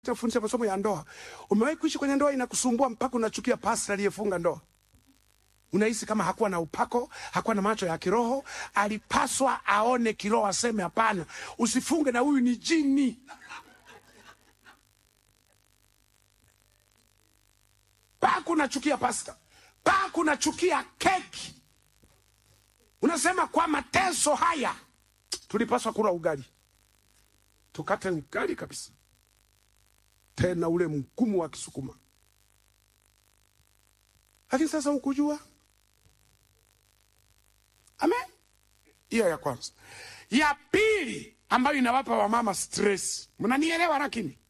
tunafundisha masomo ya ndoa. Umewahi kuishi kwenye ndoa inakusumbua mpaka unachukia pastor aliyefunga ndoa? Unahisi kama hakuwa na upako, hakuwa na macho ya kiroho, alipaswa aone kiroho, aseme hapana, usifunge na huyu ni jini. Mpaka unachukia pasta, mpaka unachukia keki. Unasema kwa mateso haya tulipaswa kula ugali, tukate ugali kabisa, tena ule mgumu wa Kisukuma. Lakini sasa ukujua. Amen. Hiyo ya kwanza. Ya pili ambayo inawapa wamama stress, mnanielewa? Lakini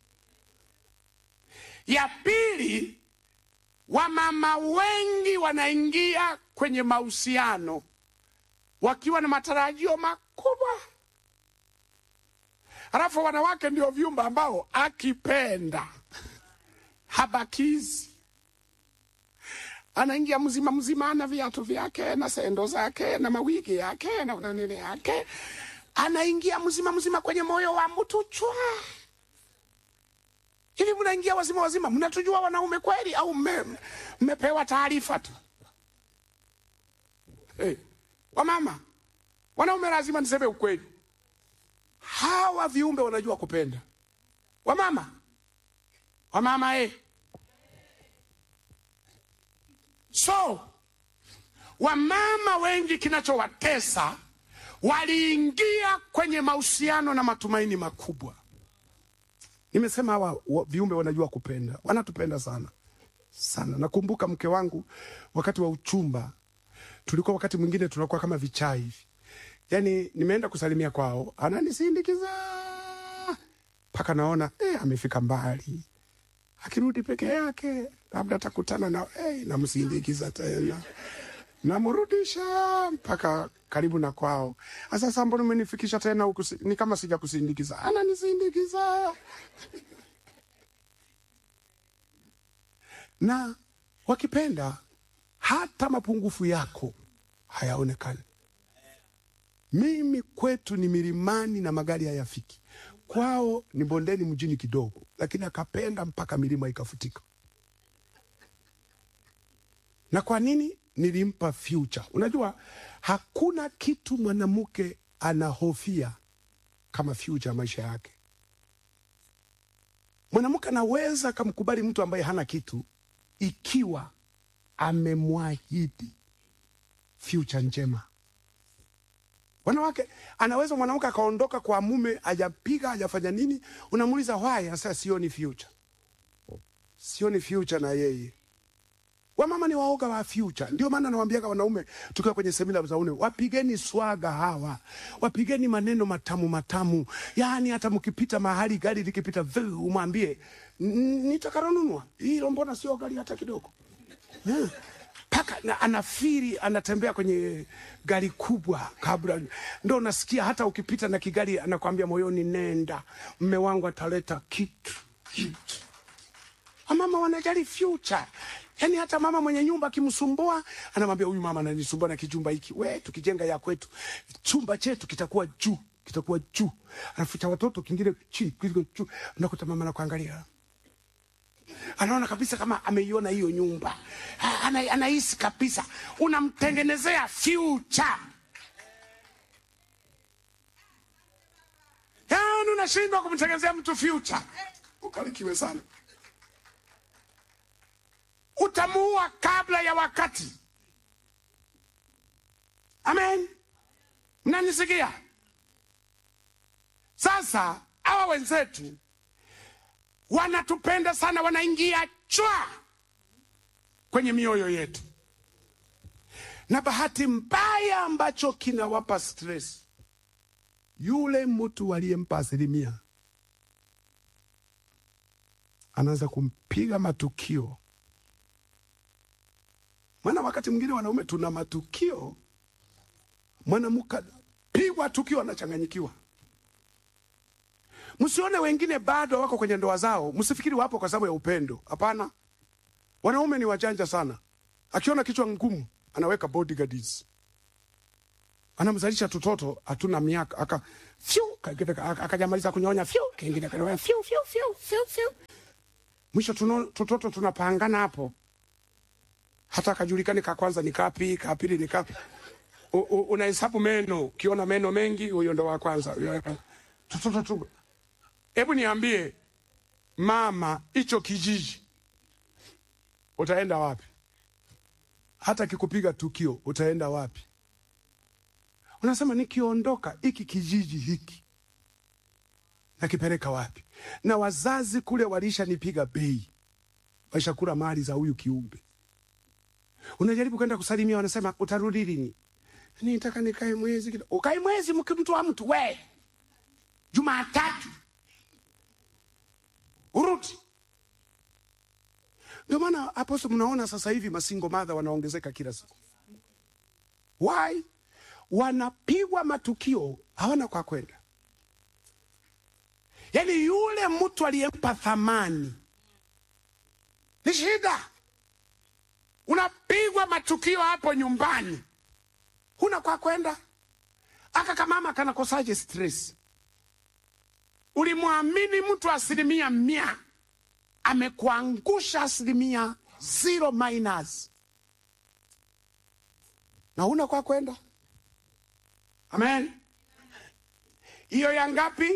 ya pili, wamama wengi wanaingia kwenye mahusiano wakiwa na matarajio makubwa, halafu wanawake ndio vyumba ambao akipenda habakizi anaingia mzima mzima, ana viatu vyake na sendo zake na mawigi yake na nini yake, anaingia mzima mzima kwenye moyo wa mtu chwa. Hivi mnaingia wazima wazima, mnatujua wanaume kweli au mme- mmepewa taarifa tu? Hey, wamama, wanaume lazima niseme ukweli, hawa viumbe wanajua kupenda. Wamama, wamama eh. So wamama wengi kinachowatesa, waliingia kwenye mahusiano na matumaini makubwa. Nimesema hawa wa- viumbe wanajua kupenda, wanatupenda sana sana. Nakumbuka mke wangu wakati wa uchumba, tulikuwa wakati mwingine tunakuwa kama vichaa hivi, yaani nimeenda kusalimia kwao, ananisindikiza mpaka naona eh, amefika mbali akirudi peke yake, labda atakutana na hey, namsindikiza tena, namrudisha mpaka karibu na kwao. Sasa mbona umenifikisha tena huku? si- Ni kama sija kusindikiza, ananisindikiza na wakipenda, hata mapungufu yako hayaonekani. Mimi kwetu ni milimani na magari hayafiki, kwao ni bondeni mjini kidogo, lakini akapenda mpaka milima ikafutika. Na kwa nini? Nilimpa future. Unajua, hakuna kitu mwanamke anahofia kama future ya maisha yake. Mwanamke anaweza akamkubali mtu ambaye hana kitu ikiwa amemwahidi future njema. Wanawake, anaweza mwanamke akaondoka kwa mume, hajapiga hajafanya nini, unamuuliza why, sasa sioni future, sioni future na yeye. Wamama ni waoga wa future. Ndio maana nawaambiaga wanaume tukiwa kwenye semina za ume, wapigeni swaga hawa, wapigeni maneno matamu matamu. Yaani hata mkipita mahali gari likipita, vuu, umwambie "N- nitakaronunua hilo, mbona sio gari hata kidogo Eh, paka na anafiri anatembea kwenye gari kubwa kabla ndo nasikia hata ukipita na kigari anakwambia moyoni, nenda mme wangu ataleta kitu kitu. Wamama wanajali future. Yaani hata mama mwenye nyumba akimsumbua anamwambia huyu mama ananisumbua na kijumba hiki. We tukijenga ya kwetu, chumba chetu kitakuwa juu, kitakuwa juu. Alafu cha watoto kingine chini, kingine juu. Unakuta mama anakuangalia. Anaona kabisa kama ameiona hiyo nyumba. Ha, Ana, anahisi kabisa unamtengenezea future. Yaani unashindwa kumtengenezea mtu future. Ukarikiwe sana utamuua kabla ya wakati. Amen, mnanisikia? Sasa hawa wenzetu wanatupenda sana, wanaingia chwa kwenye mioyo yetu, na bahati mbaya ambacho kinawapa stress, yule mtu aliyempa asilimia anaanza kumpiga matukio maana wakati mwingine wanaume tuna matukio, mwanamke pigwa tukio anachanganyikiwa. Msione wengine bado wako kwenye ndoa zao, msifikiri wapo kwa sababu ya upendo. Hapana, wanaume ni wajanja sana. Akiona kichwa ngumu, anaweka bodyguards, anamzalisha tutoto hatuna miaka aka fyu kingine aka- akajamaliza kunyonya fyu kingine kanyonya fyu fyu fyu fyu fyu mwisho tuno, tutoto tunapangana hapo, hata kajulikani ka kwanza ni kapi, ka pili ni kapi. U- u- Unahesabu meno, ukiona meno mengi, huyo ndo wa kwanza. huyo wa kwanza. Tutoto tu, hebu niambie mama, hicho kijiji utaenda wapi? Hata kikupiga tukio utaenda wapi? Unasema nikiondoka hiki kijiji hiki nakipeleka wapi? Na wazazi kule walishanipiga bei, waishakula mali za huyu kiumbe. Unajaribu kwenda kusalimia, wanasema utarudi lini? Nitaka nikae mwezi kidogo. Ukae mwezi mke mtu wa mtu we, Jumatatu urudi. Ndio maana aposto, mnaona sasa hivi masingo madha wanaongezeka kila siku. Why? Wanapigwa matukio, hawana kwa kwenda. Yaani yule mtu aliyempa thamani ni shida. Unapigwa matukio hapo nyumbani, huna kwa kwenda. Aka kamama kanakosaje stress? Ulimwamini mtu asilimia mia, amekuangusha asilimia zero minus, na huna kwa kwenda. Amen. Hiyo ya ngapi?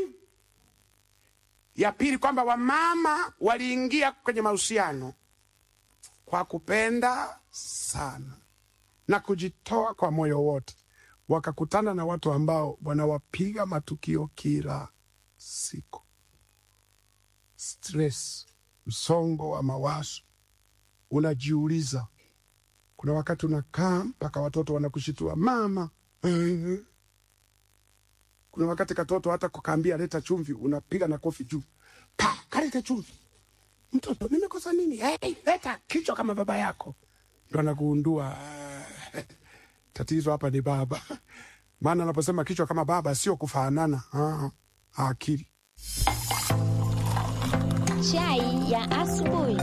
Ya pili, kwamba wamama waliingia kwenye mahusiano kwa kupenda sana na kujitoa kwa moyo wote, wakakutana na watu ambao wanawapiga matukio kila siku, stress, msongo wa mawazo. Unajiuliza, kuna wakati unakaa mpaka watoto wanakushitua mama. eh. Kuna wakati katoto hata kukaambia leta chumvi, unapiga na kofi juu, pa kaleta chumvi. Mtoto, nimekosa nini? Hey, leta kichwa kama baba yako. Ndo anagundua ah, tatizo hapa ni baba. Maana anaposema kichwa kama baba sio kufanana, ah, akili. Chai ya asubuhi.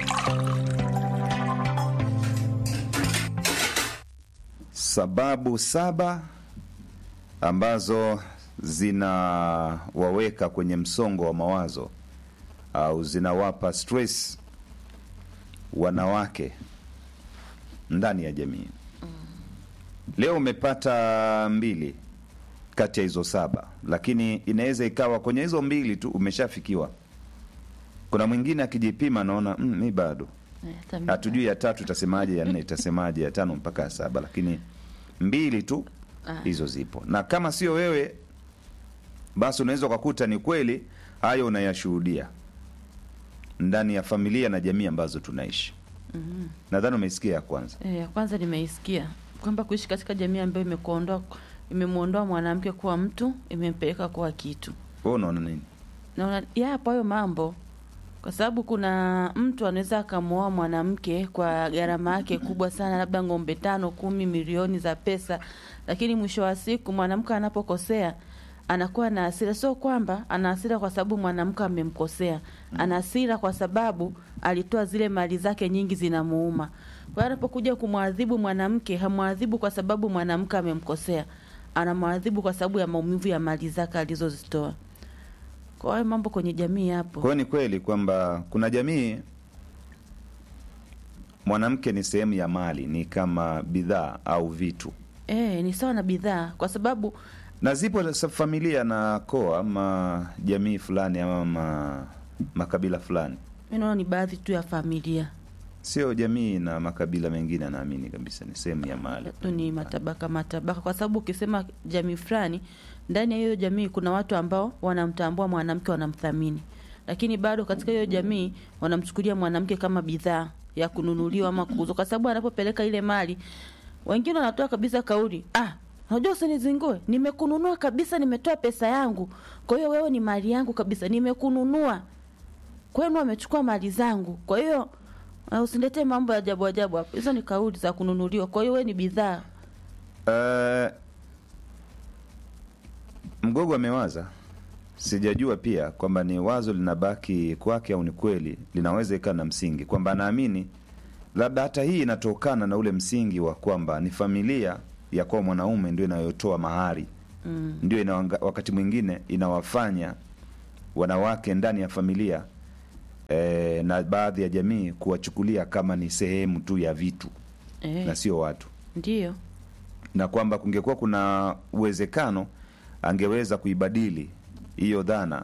sababu saba ambazo zinawaweka kwenye msongo wa mawazo au zinawapa stress wanawake ndani ya jamii. Leo umepata mbili kati ya hizo saba, lakini inaweza ikawa kwenye hizo mbili tu umeshafikiwa. Kuna mwingine akijipima anaona mm, mi bado Eh, hata mimi- hatujui ya tatu itasemaje, ya nne itasemaje, ya tano mpaka ya saba, lakini mbili tu Ah. hizo zipo, na kama sio wewe, basi unaweza ukakuta ni kweli hayo unayashuhudia ndani ya familia na jamii ambazo tunaishi. Nadhani umeisikia ya kwanza. Eh, ya kwanza nimeisikia kwamba kuishi katika jamii ambayo imekuondoa imemwondoa mwanamke kuwa mtu imempeleka kuwa kitu. Wewe unaona nini? Naona yapo hayo mambo, kwa sababu kuna mtu anaweza akamwoa mwanamke kwa gharama yake kubwa sana, labda ng'ombe tano, kumi, milioni za pesa, lakini mwisho wa siku mwanamke anapokosea anakuwa na hasira. Sio kwamba ana hasira kwa sababu mwanamke amemkosea, ana hasira kwa sababu alitoa zile mali zake nyingi zinamuuma. Kwa hiyo anapokuja kumwadhibu mwanamke, hamwadhibu kwa sababu mwanamke amemkosea, anamwadhibu kwa sababu ya maumivu ya mali zake alizozitoa. Kwa hiyo mambo kwenye jamii yapo. Kwa hiyo ni kweli kwamba kuna jamii mwanamke ni sehemu ya mali, ni kama bidhaa au vitu, Eh, ni sawa na bidhaa, kwa sababu na zipo sa- familia na koa ama jamii fulani ama ma, makabila fulani, mi naona ni baadhi tu ya familia sio jamii na makabila mengine, anaamini kabisa ni sehemu ya mali. tu ni matabaka matabaka, kwa sababu ukisema jamii fulani, ndani ya hiyo jamii kuna watu ambao wanamtambua mwanamke, wanamthamini, lakini bado katika hiyo jamii wanamchukulia mwanamke kama bidhaa ya kununuliwa ama kuuzwa, kwa sababu anapopeleka ile mali, wengine wanatoa kabisa kauli ah, unajua usinizingue, nimekununua kabisa, nimetoa pesa yangu, kwa hiyo wewe ni mali yangu kabisa, nimekununua kwenu, wamechukua mali zangu, kwa hiyo uh, usiniletee mambo ya ajabu ajabu hapo. Hizo ni kauli za kununuliwa, kwa hiyo wewe ni bidhaa. Uh, Mgogo amewaza, sijajua pia kwamba ni wazo linabaki kwake au ni kweli, linaweza ikawa na msingi kwamba anaamini labda hata hii inatokana na ule msingi wa kwamba ni familia ya kwa mwanaume ndio inayotoa mahari Mm. ndio ina wakati mwingine inawafanya wanawake ndani ya familia e, na baadhi ya jamii kuwachukulia kama ni sehemu tu ya vitu eh, na sio watu ndio na kwamba kungekuwa kuna uwezekano angeweza kuibadili hiyo dhana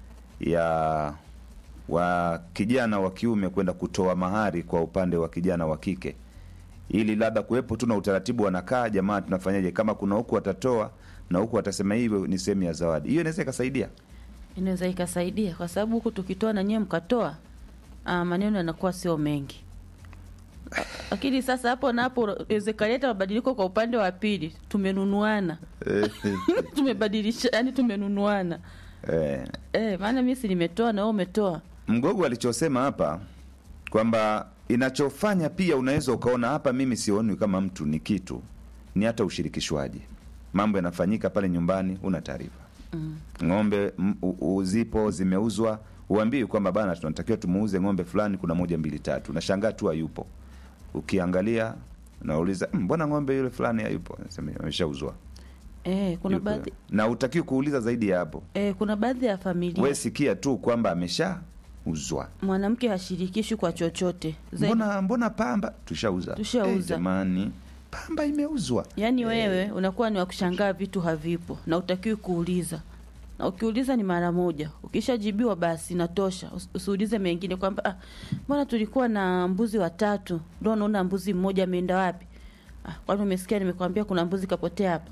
ya wa kijana wa kiume kwenda kutoa mahari kwa upande wa kijana wa kike ili labda kuwepo tu na utaratibu wanakaa jamaa tunafanyaje kama kuna huku watatoa na huku watasema hivyo ni sehemu ya zawadi hiyo inaweza ikasaidia inaweza ikasaidia kwa sababu huku tukitoa na nyewe mkatoa ah, maneno yanakuwa sio mengi Ah, lakini sasa hapo na hapo inaweza ikaleta mabadiliko kwa upande wa pili tumenunuana tumebadilisha yani tumenunuana eh, eh, maana mi si nimetoa na wewe umetoa mgogo alichosema hapa kwamba inachofanya pia unaweza ukaona hapa mimi sioni kama mtu ni kitu ni hata ushirikishwaji mambo yanafanyika pale nyumbani una taarifa mm. ng'ombe m- u- u- zipo zimeuzwa uambii kwamba bana tunatakiwa tumuuze ng'ombe fulani kuna moja mbili tatu nashangaa tu hayupo ukiangalia nauliza "Mm, mbona ng'ombe yule fulani hayupo Nasema, ameshauzwa eh, kuna Yupo. baadhi na utakiwi kuuliza zaidi ya hapo eh, kuna baadhi ya familia we sikia tu kwamba ameshauzwa mwanamke hashirikishwi kwa chochote Zaidi- mbona mbona pamba tushauza Tushauza. Eh, jamani pamba imeuzwa yaani wewe unakuwa ni wa kushangaa vitu havipo na utakiwi kuuliza na ukiuliza ni mara moja ukishajibiwa basi natosha Usi- usiulize mengine kwamba ah, mbona tulikuwa na mbuzi watatu ndo naona mbuzi mmoja ameenda wapi ah, kwani umesikia nimekwambia kuna mbuzi kapotea hapa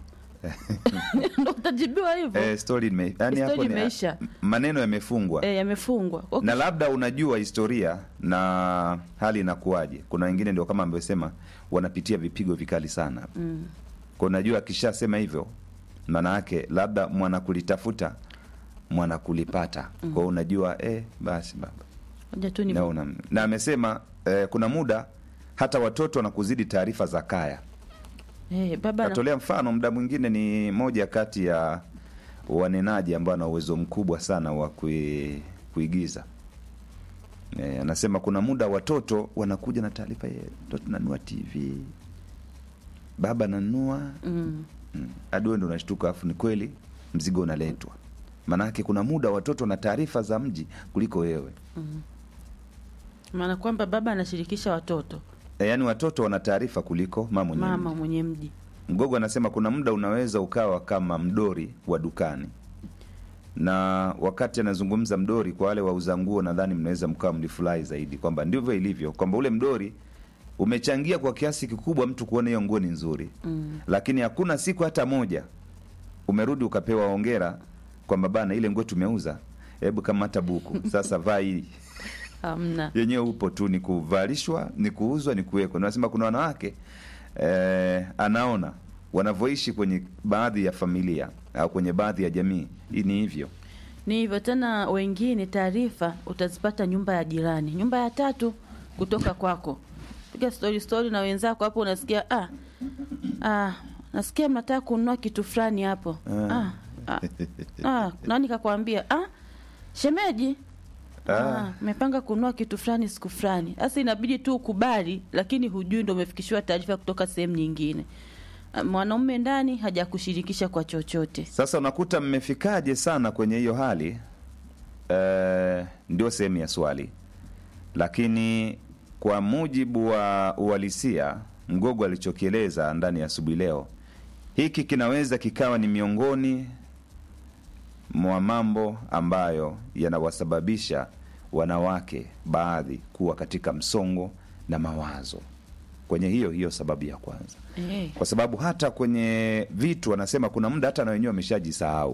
ndo utajibiwa hivyo eh, story ime, yani Story hapo ni- imeisha. maneno yamefungwa eh, yamefungwa Kwa na labda unajua historia na hali inakuwaje kuna wengine ndio kama amesema wanapitia vipigo vikali sana mm, kwa unajua akishasema hivyo maana yake labda mwanakulitafuta mwanakulipata mm. kwao unajua eh, basi baba ngoja tu ni na, una, na amesema eh, kuna muda hata watoto wanakuzidi taarifa za kaya eh, baba na, katolea mfano muda mwingine ni moja kati ya wanenaji ambao ana uwezo mkubwa sana wa kui, kuigiza e, anasema kuna muda watoto wanakuja na taarifa "Eh, mtoto nanua tv baba nanua mm, Mm. hadi wewe ndo unashtuka afu ni kweli mzigo unaletwa maanake kuna muda watoto na taarifa za mji kuliko wewe maana kwamba baba anashirikisha watoto e, yaani watoto wana taarifa kuliko mama mwenyewe mama mwenye mji Mgogo anasema kuna muda unaweza ukawa kama mdori wa dukani, na wakati anazungumza mdori, kwa wale wauza nguo, nadhani mnaweza mkawa mlifurahi zaidi kwamba ndivyo ilivyo, kwamba ule mdori umechangia kwa kiasi kikubwa mtu kuona hiyo nguo ni nzuri mm. lakini hakuna siku hata moja umerudi ukapewa hongera kwamba bana, ile nguo tumeuza, hebu kamata buku sasa, vaa hii hamna yenyewe upo tu ni kuvalishwa ni kuuzwa ni kuwekwa nasema kuna wanawake eh, anaona wanavyoishi kwenye baadhi ya familia au kwenye baadhi ya jamii hii ni hivyo ni hivyo tena wengine taarifa utazipata nyumba ya jirani nyumba ya tatu kutoka kwako piga story story na wenzako hapo unasikia ah, ah, nasikia mnataka kununua kitu fulani hapo ah. Ah, ah, nani kakwambia ah, shemeji Ah, mmepanga kununua kitu fulani siku fulani. Sasa inabidi tu ukubali, lakini hujui ndo umefikishiwa taarifa kutoka sehemu nyingine. Ah, Mwanaume ndani hajakushirikisha kwa chochote. sasa unakuta mmefikaje sana kwenye hiyo hali eh, ndio sehemu ya swali lakini kwa mujibu wa uhalisia mgogo alichokieleza ndani ya asubuhi leo hiki kinaweza kikawa ni miongoni mwa mambo ambayo yanawasababisha wanawake baadhi kuwa katika msongo na mawazo kwenye hiyo hiyo sababu ya kwanza Eh, kwa sababu hata kwenye vitu wanasema kuna muda hata na wenyewe wameshajisahau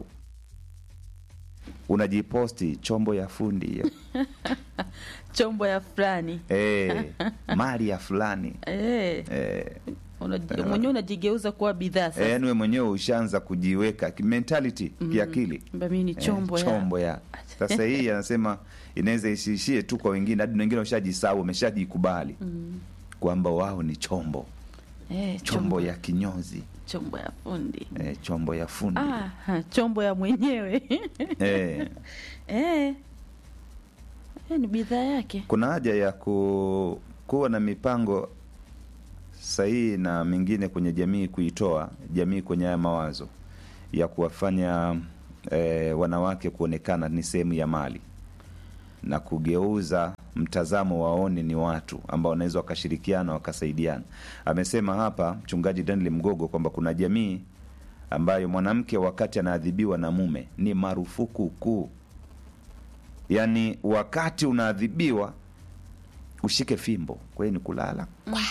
unajiposti chombo ya fundi hiyo chombo ya fulani. e, mali ya fulani Eh, e, unaji- mwenyewe unajigeuza kuwa bidhaa sasa. yani we mwenyewe ushaanza kujiweka mentality kiakili Kwamba mimi ni chombo eh, ya. chombo ya sasa hii anasema inaweza isiishie tu kwa wengine hadi wengine washajisahau wameshajikubali kwamba wao ni chombo Eh, chombo ya kinyozi chombo ya fundi. eh, chombo ya fundi Ah, ha, chombo ya mwenyewe. eh, eh. Eh, ni bidhaa yake. kuna haja ya ku, kuwa na mipango sahihi na mingine kwenye jamii kuitoa jamii kwenye haya mawazo ya kuwafanya eh, wanawake kuonekana ni sehemu ya mali na kugeuza mtazamo waone ni watu ambao wanaweza wakashirikiana wakasaidiana. Amesema hapa mchungaji Daniel Mgogo kwamba kuna jamii ambayo mwanamke wakati anaadhibiwa na mume ni marufuku kuu, yaani wakati unaadhibiwa ushike fimbo, kwa hiyo ni kulala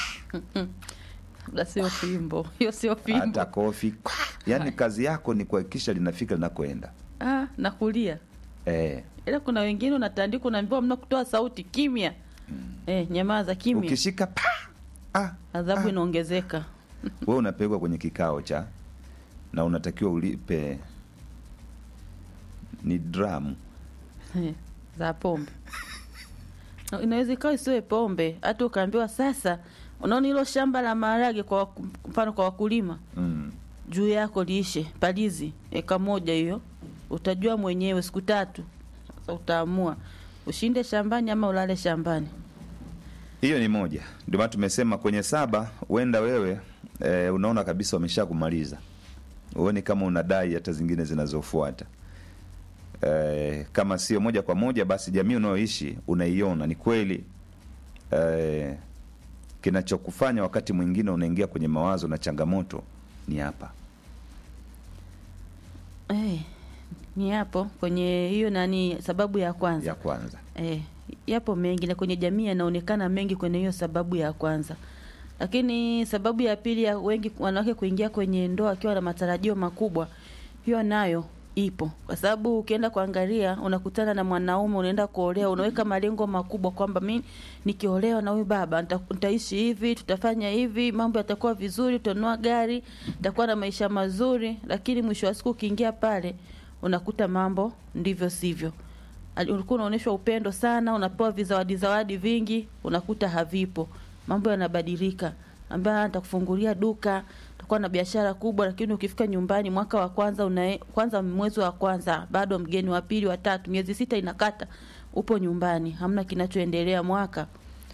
Labda sio fimbo hiyo, sio fimbo hata kofi, yaani kazi yako ni kuhakikisha linafika linakoenda. ah, na kulia Eh, ila kuna wengine unatandika, unaambiwa mna kutoa sauti, kimya eh, nyamaza kimya, ukishika pa ah, adhabu inaongezeka. wewe unapelekwa kwenye kikao cha na unatakiwa ulipe ni dramu Eh, za pombe Na inaweza ikawa isiwe pombe, hata ukaambiwa sasa, unaona hilo shamba la maharage kwa waku- mfano kwa wakulima mm. juu yako liishe palizi eka moja hiyo, utajua mwenyewe siku tatu. Sasa utaamua ushinde shambani ama ulale shambani. hiyo ni moja ndio maana tumesema kwenye saba huenda wewe e, unaona kabisa wamesha kumaliza uone kama unadai hata zingine zinazofuata e, kama sio moja kwa moja basi jamii unayoishi unaiona ni kweli e, kinachokufanya wakati mwingine unaingia kwenye mawazo na changamoto ni hapa Eh, ni hapo kwenye hiyo nani, sababu ya kwanza ya kwanza Eh, yapo mengi na kwenye jamii yanaonekana mengi kwenye hiyo sababu ya kwanza, lakini sababu ya pili ya wengi wanawake kuingia kwenye ndoa wakiwa na matarajio makubwa, hiyo nayo ipo, kwa sababu ukienda kuangalia, unakutana na mwanaume, unaenda kuolewa, unaweka malengo makubwa kwamba mi nikiolewa na huyu baba nita- nitaishi hivi, tutafanya hivi, mambo yatakuwa vizuri, tutanunua gari, nitakuwa na maisha mazuri, lakini mwisho wa siku ukiingia pale unakuta mambo ndivyo sivyo Ali- ulikuwa unaonyeshwa upendo sana, unapewa vizawadi zawadi vingi, unakuta havipo. Mambo yanabadilika, ambaye nitakufungulia duka, utakuwa na biashara kubwa, lakini ukifika nyumbani mwaka wa kwanza una, kwanza mwezi wa kwanza bado mgeni, wa pili, wa tatu, miezi sita inakata, upo nyumbani, hamna kinachoendelea mwaka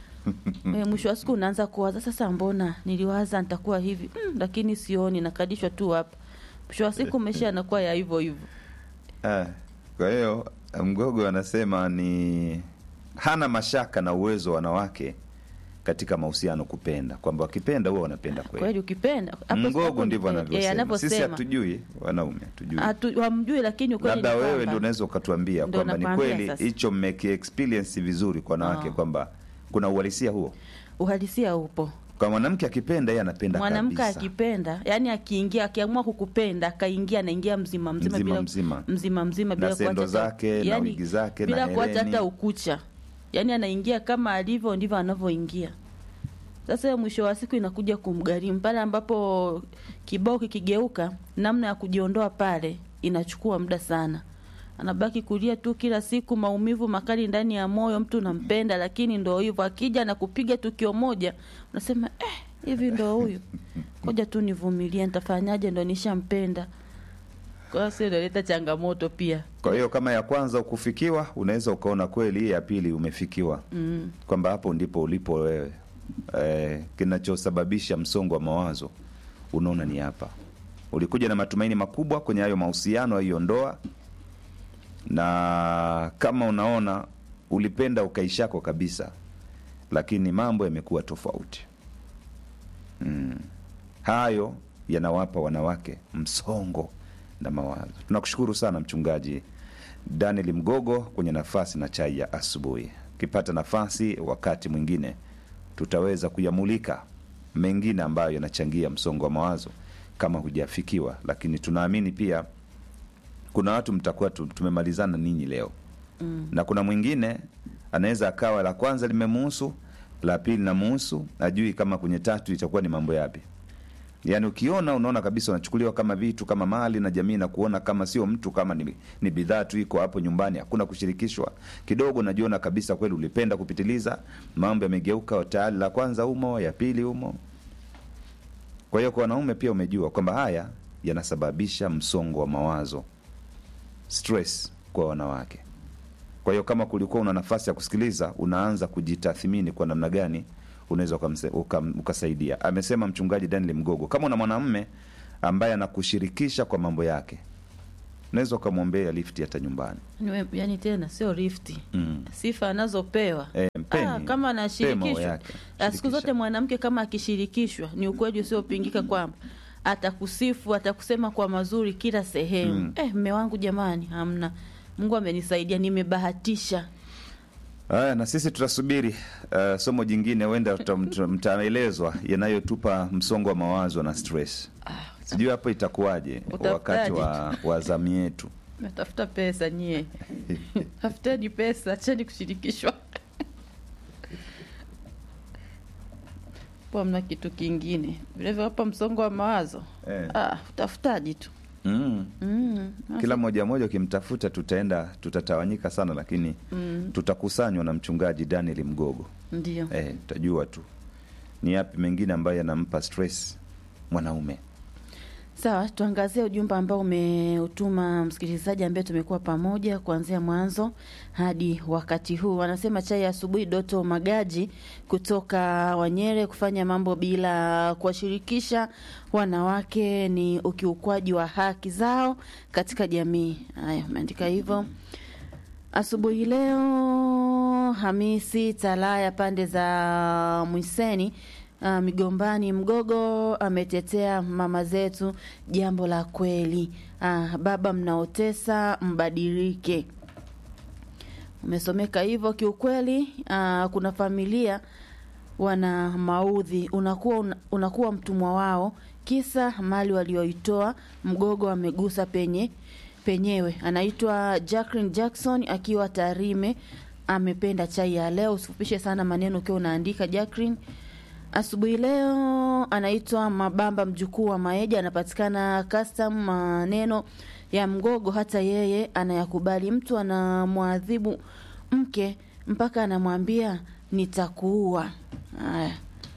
e, mwisho wa siku unaanza kuwaza sasa, mbona niliwaza nitakuwa hivi mm, lakini sioni, nakadishwa tu hapa. Mwisho wa siku maisha yanakuwa ya hivyo hivyo. Ah, kwa hiyo Mgogo anasema ni hana mashaka na uwezo wa wanawake katika mahusiano kupenda, kwamba wakipenda huwa wanapenda kweli. Kweli ukipenda hapo Mgogo hapo ndivyo eh, eh, anavyosema. Sisi anavyosema. hatujui wanaume, hatujui. Hatu- hamjui lakini ukweli Labda ni wewe kwamba- ndio unaweza ukatuambia Ndio kwamba ni nakwambia kweli sasa. hicho mmeki experience vizuri kwa wanawake Ah. kwamba kuna uhalisia huo. uhalisia upo. Kwa mwanamke akipenda yeye anapenda Mwanamke kabisa. akipenda, yani akiingia, akiamua kukupenda, akaingia, anaingia mzima mzima Mzima bila mzima. mzima mzima Na bila sendo kuacha hata- zake, na wigi zake, na bila kuacha hereni. hata ukucha, yani anaingia kama alivyo ndivyo anavyoingia. Sasa hiyo mwisho wa siku inakuja kumgharimu pale ambapo kibao kikigeuka, namna ya kujiondoa pale inachukua muda sana. Anabaki kulia tu kila siku, maumivu makali ndani ya moyo. Mtu unampenda, lakini ndo hivyo, akija na kupiga tukio moja, unasema eh, hivi ndo huyu, ngoja tu nivumilie, nitafanyaje? Ndo nishampenda. Kwa hiyo sio inaleta changamoto pia. Kwa hiyo kama ya kwanza ukufikiwa, unaweza ukaona kweli hii ya pili umefikiwa, Mm. kwamba hapo ndipo ulipo wewe. Eh, kinachosababisha msongo wa mawazo unaona ni hapa. Ulikuja na matumaini makubwa kwenye hayo mahusiano, hiyo ndoa, na kama unaona ulipenda ukaishako kabisa, lakini mambo yamekuwa tofauti. Mm. Hayo yanawapa wanawake msongo na mawazo. Tunakushukuru sana Mchungaji Daniel Mgogo kwenye nafasi na chai ya asubuhi. Ukipata nafasi wakati mwingine, tutaweza kuyamulika mengine ambayo yanachangia msongo wa mawazo kama hujafikiwa, lakini tunaamini pia kuna watu mtakuwa tu- tumemalizana ninyi leo Mm. na kuna mwingine anaweza akawa la kwanza limemuhusu, la pili namuhusu, ajui kama kwenye tatu itakuwa ni mambo yapi. Yaani ukiona unaona kabisa unachukuliwa kama vitu kama mali na jamii na kuona kama sio mtu, kama ni, ni bidhaa tu iko hapo nyumbani, hakuna kushirikishwa. Kidogo unajiona kabisa kweli ulipenda kupitiliza, mambo yamegeuka tayari, la kwanza umo, ya pili umo. Kwa hiyo kwa wanaume pia umejua kwamba haya yanasababisha msongo wa mawazo, stress kwa wanawake. Kwa hiyo kama kulikuwa una nafasi ya kusikiliza, unaanza kujitathmini kwa namna gani unaweza ukamse- ukam- ukasaidia. Amesema mchungaji Daniel Mgogo, kama una mwanamume ambaye anakushirikisha kwa mambo yake, unaweza ukamwombea lifti hata nyumbani Niwe- yani tena sio rifti mm. sifa anazopewa e, mpeni Ah, kama mpe maono anashirikishwa yake Ah, siku zote Shirikisha. mwanamke kama akishirikishwa ni ukweli usiopingika kwamba atakusifu atakusema kwa mazuri kila sehemu Mm. eh, mme wangu jamani hamna mungu amenisaidia nimebahatisha Haya, na sisi tutasubiri uh, somo jingine, huenda tuta- mta- mtaelezwa yanayotupa msongo wa mawazo na stress. Sijui hapo itakuwaje Utafutaje? wakati wa, wa zamu yetu. natafuta pesa nyie tafuteni pesa acheni kushirikishwa po mna kitu kingine vilevile hapa msongo wa mawazo Eh. ah, utafutaji tu Mm. mm. Kila mmoja mmoja ukimtafuta, tutaenda tutatawanyika sana, lakini mm. tutakusanywa na mchungaji Daniel Mgogo. ndio Eh, tutajua tu ni yapi mengine ambayo yanampa stress mwanaume. Sawa, tuangazie ujumbe ambao umeutuma msikilizaji ambaye tumekuwa pamoja kuanzia mwanzo hadi wakati huu. Anasema chai ya asubuhi, Doto Magaji kutoka Wanyere, kufanya mambo bila kuwashirikisha wanawake ni ukiukwaji wa haki zao katika jamii. Haya, umeandika hivyo. Asubuhi leo Hamisi Talaya pande za Mwiseni uh, Migombani Mgogo ametetea mama zetu, jambo la kweli. Uh, baba mnaotesa mbadilike. Umesomeka hivyo kiukweli. Uh, kuna familia wana maudhi, unakuwa una- unakuwa mtumwa wao, kisa mali walioitoa. Mgogo amegusa penye penyewe. Anaitwa Jacqueline Jackson akiwa Tarime, amependa chai ya leo. Usifupishe sana maneno ukiwa unaandika Jacqueline. Asubuhi leo anaitwa Mabamba, mjukuu wa Maeja, anapatikana custom. Maneno ya Mgogo hata yeye anayakubali. Mtu anamwadhibu mke mpaka anamwambia nitakuua. Haya,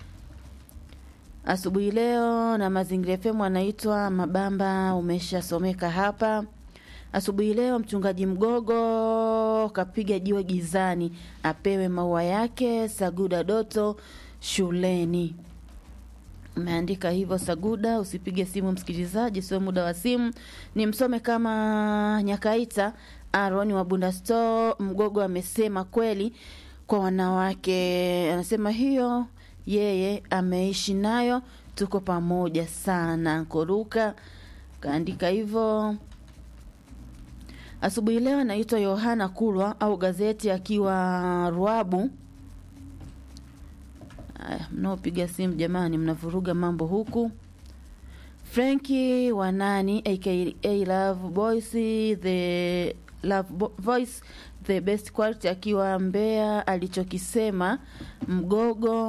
asubuhi leo na Mazingira FM anaitwa Mabamba, umeshasomeka hapa. Asubuhi leo mchungaji Mgogo kapiga jiwe gizani, apewe maua yake. Saguda Doto shuleni. Umeandika hivyo Saguda, usipige simu msikilizaji, sio muda wa simu. Ni msome kama Nyakaita Aaron wa Bunda Store. Mgogo amesema kweli kwa wanawake, anasema hiyo yeye ameishi nayo, tuko pamoja sana. Koruka kaandika hivyo. Asubuhi leo anaitwa Yohana Kulwa au gazeti akiwa Ruabu. Aya, mnaopiga simu jamani, mnavuruga mambo huku. Franki Wanani aka Love Boys the Love Bo- Voice the best quality akiwa Mbeya, alichokisema Mgogo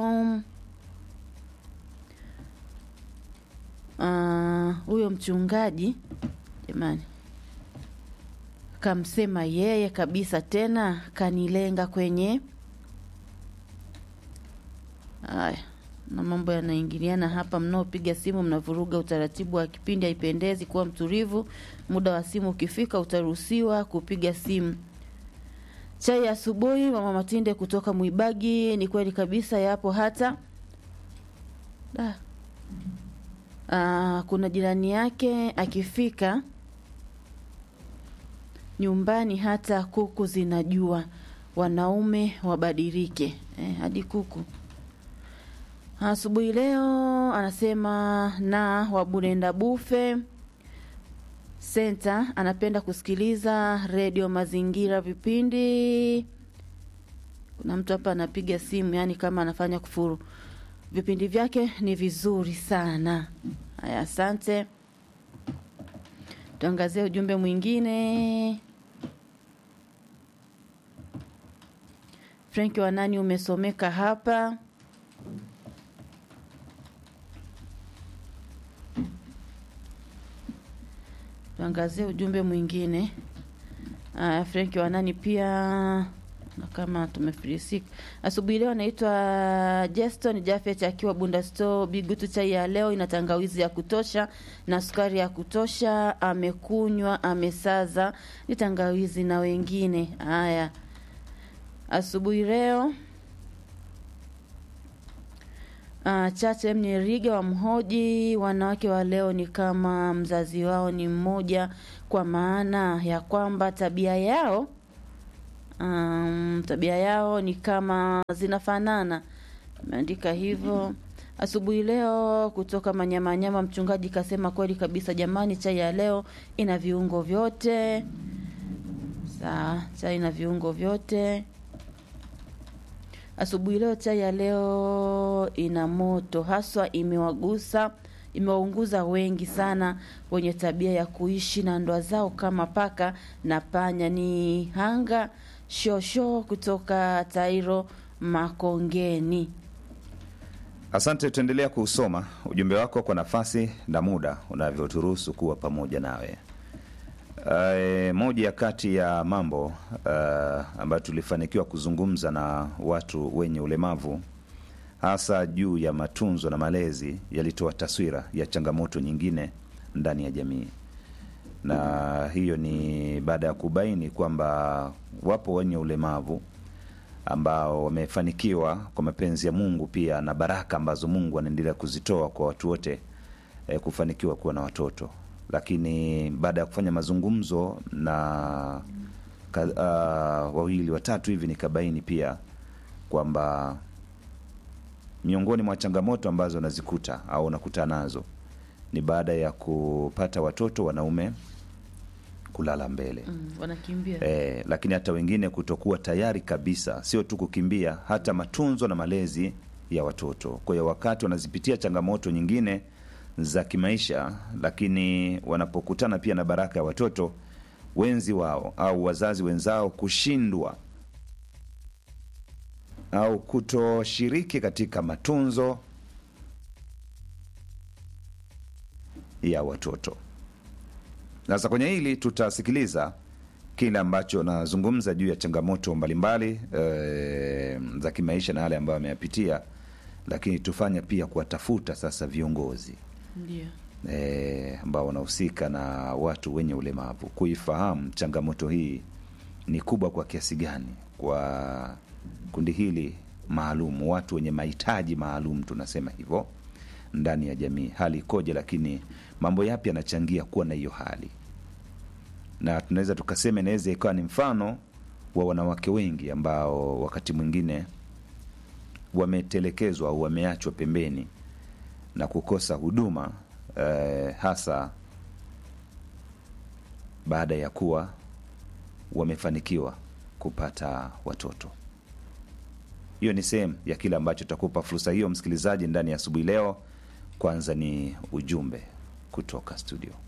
Ah, huyo mchungaji jamani kamsema yeye kabisa, tena kanilenga kwenye haya na mambo yanaingiliana hapa. Mnaopiga simu mnavuruga utaratibu wa kipindi, haipendezi. Kuwa mtulivu, muda wa simu ukifika utaruhusiwa kupiga simu. Chai ya asubuhi, mama Matinde kutoka Mwibagi. Ni kweli kabisa, yapo hata da. Ah, kuna jirani yake akifika nyumbani hata kuku zinajua wanaume wabadilike. Eh, hadi kuku asubuhi leo anasema na Waburenda Bufe Senta anapenda kusikiliza redio Mazingira vipindi. Kuna mtu hapa anapiga simu, yani kama anafanya kufuru. Vipindi vyake ni vizuri sana. Haya, asante. Tuangazie ujumbe mwingine. Frank Wanani umesomeka hapa. Tuangazie ujumbe mwingine. Aya, Frank Wanani pia na kama tumefilisika asubuhi leo. Anaitwa Jeston Jafet akiwa Bunda Store. Bigutu chai ya leo ina tangawizi ya kutosha na sukari ya kutosha, amekunywa amesaza, ni tangawizi na wengine. Haya, asubuhi leo Uh, Chache Mnyeriga wa mhoji, wanawake wa leo ni kama mzazi wao ni mmoja, kwa maana ya kwamba tabia yao um, tabia yao ni kama zinafanana. Ameandika hivyo asubuhi leo kutoka Manyamanyama. Mchungaji kasema kweli kabisa, jamani, chai ya leo ina viungo vyote. Sawa, chai ina viungo vyote. Asubuhi leo chai ya leo ina moto haswa, imewagusa imewaunguza wengi sana wenye tabia ya kuishi na ndoa zao kama paka na panya. Ni hanga shosho kutoka Tairo Makongeni. Asante, tuendelea kuusoma ujumbe wako kwa nafasi na muda unavyoturuhusu kuwa pamoja nawe. Uh, moja ya kati ya mambo uh, ambayo tulifanikiwa kuzungumza na watu wenye ulemavu hasa juu ya matunzo na malezi yalitoa taswira ya changamoto nyingine ndani ya jamii, na hiyo ni baada ya kubaini kwamba wapo wenye ulemavu ambao wamefanikiwa kwa mapenzi ya Mungu pia na baraka ambazo Mungu anaendelea kuzitoa kwa watu wote eh, kufanikiwa kuwa na watoto, lakini baada ya kufanya mazungumzo na ka, uh, wawili watatu hivi nikabaini pia kwamba miongoni mwa changamoto ambazo nazikuta au nakutana nazo ni baada ya kupata watoto wanaume kulala mbele Mm, wanakimbia eh, lakini hata wengine kutokuwa tayari kabisa, sio tu kukimbia, hata matunzo na malezi ya watoto. Kwa hiyo wakati wanazipitia changamoto nyingine za kimaisha, lakini wanapokutana pia na baraka ya watoto wenzi wao au wazazi wenzao kushindwa au kutoshiriki katika matunzo ya watoto. Sasa kwenye hili tutasikiliza kile ambacho nazungumza juu ya changamoto mbalimbali e, za kimaisha na yale ambayo ameyapitia, lakini tufanye pia kuwatafuta sasa viongozi ndio e, ambao wanahusika na watu wenye ulemavu kuifahamu changamoto hii ni kubwa kwa kiasi gani kwa kundi hili maalum, watu wenye mahitaji maalum, tunasema hivyo ndani ya jamii, hali ikoje, lakini mambo yapi yanachangia kuwa na hiyo hali, na tunaweza tukasema inaweza ikawa ni mfano wa wanawake wengi ambao wakati mwingine wametelekezwa au wameachwa pembeni na kukosa huduma eh, hasa baada ya kuwa wamefanikiwa kupata watoto. Hiyo ni sehemu ya kile ambacho takupa fursa hiyo, msikilizaji, ndani ya asubuhi leo. Kwanza ni ujumbe kutoka studio.